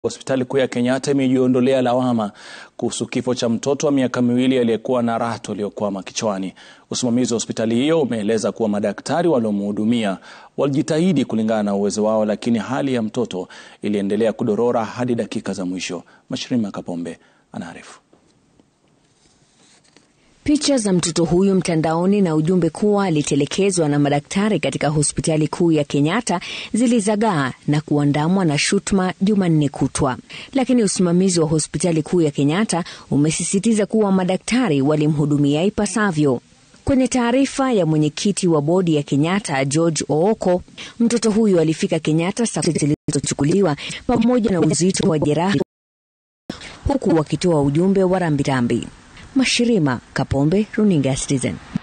Hospitali kuu ya Kenyatta imejiondolea lawama kuhusu kifo cha mtoto wa miaka miwili aliyekuwa na rato iliyokwama kichwani. Usimamizi wa hospitali hiyo umeeleza kuwa madaktari waliomhudumia walijitahidi kulingana na uwezo wao, lakini hali ya mtoto iliendelea kudorora hadi dakika za mwisho. Mashirima Kapombe anaarifu. Picha za mtoto huyu mtandaoni na ujumbe kuwa alitelekezwa na madaktari katika hospitali kuu ya Kenyatta zilizagaa na kuandamwa na shutuma Jumanne kutwa, lakini usimamizi wa hospitali kuu ya Kenyatta umesisitiza kuwa madaktari walimhudumia ipasavyo. Kwenye taarifa ya mwenyekiti wa bodi ya Kenyatta George Ooko, mtoto huyu alifika Kenyatta saa zilizochukuliwa pamoja na uzito wa jeraha, huku wakitoa ujumbe wa rambirambi. Mashirima Kapombe, runinga Citizen.